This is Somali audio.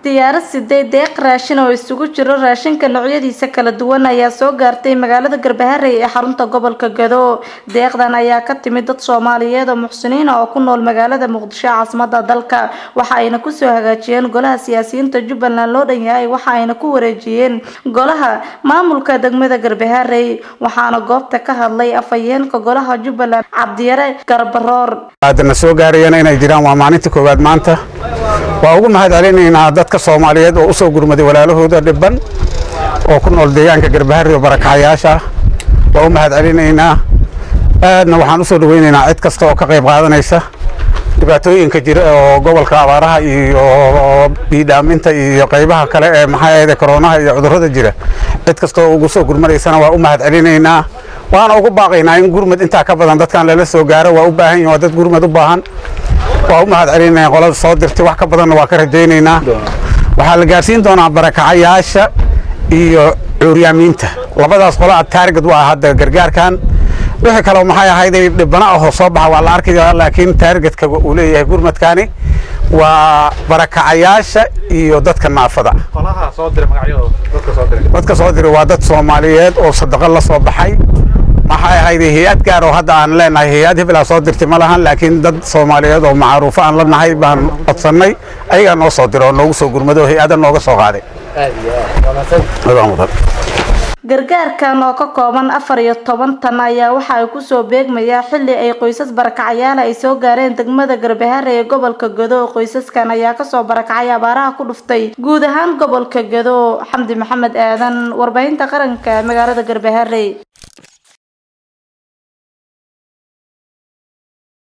diyaarad siday deeq raashin oo isugu jiro raashinka noocyadiisa kala duwan ayaa soo gaartay magaalada garbaharey ee xarunta gobolka gado deeqdan ayaa ka timid dad soomaaliyeed oo muxsiniina oo ku nool magaalada muqdisho caasimada dalka waxa ayna kusoo hagaajiyeen golaha siyaasiyiinta jubbaland loo dhan yahay waxa ayna ku wareejiyeen golaha maamulka degmada garbaharey waxaana goobta ka hadlay afhayeenka golaha jubbaland cabdiyare garbaroor aadana soo gaarayana inay jiraan waa maalinta koowaad maanta waa ugu mahad celinaynaa dadka soomaaliyeed oo usoo gurmaday walaalahooda dhibban oo ku nool deegaanka garbahari oo barakacayaasha waa u mahad celinaynaa aadna waxaan usoo dhaweynaynaa cid kasta oo ka qayb qaadanaysa dhibaatooyinka jira oo gobolka abaaraha iyo biidhaaminta iyo qaybaha kale ee maxaa ahayde koronaha iyo cudurrada jira cid kasta oo ugu soo gurmanaysana waa u mahad celinaynaa waana ugu baaqaynaa in gurmad intaa ka badan dadkan lala soo gaaro waa u baahan yihin waa dad gurmad u baahan waa u mahad celinayna qolada soo dirtay wax ka badanna waa ka rajaynaynaa waxaa la gaarsiin doonaa barakacayaasha iyo cuuryaamiinta labadaas qola taargad waa hadda gargaarkan wixii kaleo maxay ahayday dhibana ahoo soo baxa waa la arkaya laakiin taargetka uu leeyahay gurmadkani waa barakacayaasha iyo dadka naafada dadka soo diray waa dad soomaaliyeed oo sadaqo la soo baxay maxay ahayday hay-ad gaar oo hadda aan leenahay hay-ad hebelaa soo dirtay ma lahan laakiin dad soomaaliyeed oo macruufo aan la nahay baan codsannay ayagaa noo soo diray oo noogu soo gurmado oo hay-ada nooga soo qaaday gargaarkan oo ka kooban afar iyo toban tan ayaa waxa ay kusoo beegmayaa xilli ay qoysas barakacayaal ay soo gaareen degmada garbahare ee gobolka gado qoysaskan ayaa kasoo barakacay abaaraha ku dhuftay guud ahaan gobolka gado xamdi maxamed aadan warbaahinta qaranka magaalada garbahare